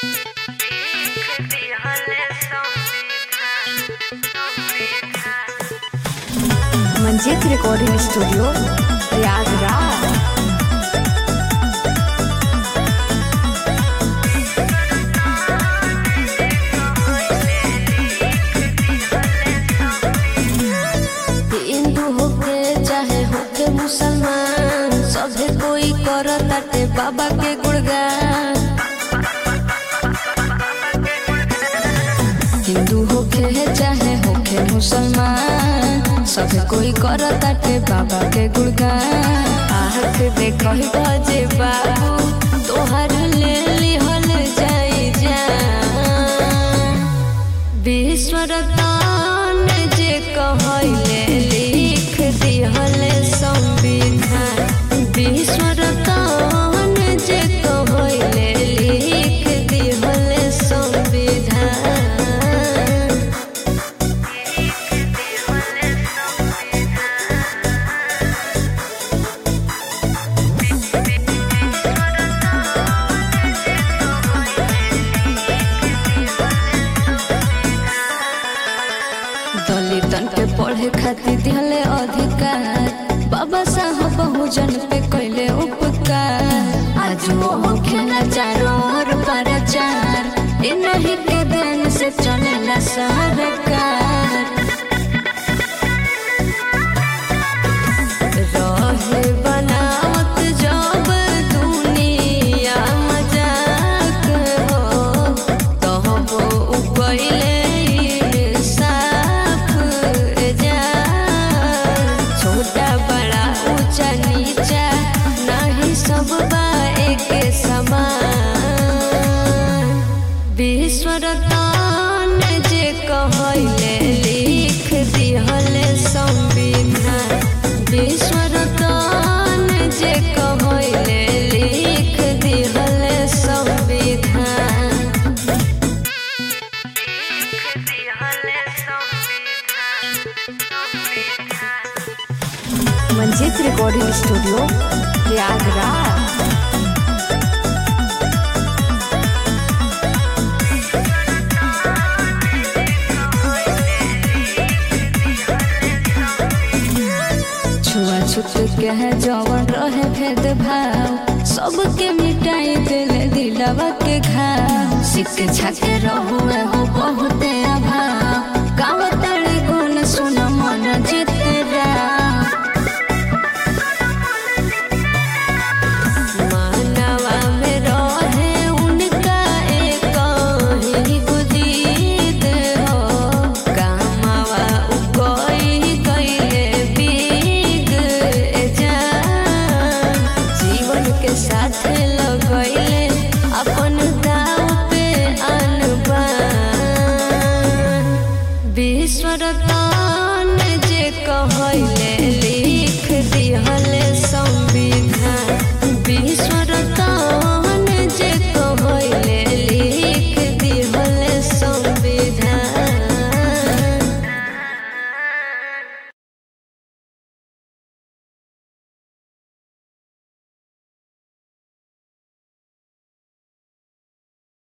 Manjeet recording studio Prayagraj हिंदू होके चाहे होके मुसलमान सभे कोई करताटे बाबा के गुणगान हिंदू होके चाहे होके मुसलमान सभे कोई करताटे बाबा के गुणगान आँख देखो जे बाबू तोहर ले लिहल जाई जान विश्वरतान जे कहले लिख दिहल संविधान विश्वरतान जे कहले लिख दिहल संविधान दलितन के पढ़े खातिर दिहले अधिकार बाबा साहब बहुजन पे कैले उपकार आज वो होखेला चारों ओर प्रचार इ नहीं के देन से चलेला सरकार रहे बनावत जब दुनिया मजाक हो तहबो उपैले साफ जा छोटा बड़ा ऊंचा नीचा नहीं सब बा एक समान विश्वरतान जे कहले लिख दिहल संविधान विश्वरतान जे कहले लिख दिहल संविधान मंजीत रिकॉर्डिंग स्टूडियो प्रयागराज छुआछूत के है जवन रहे भेदभाव सबके मिटाई दिले दिलवा के घाव शिक्षा के रहुए हो बहुते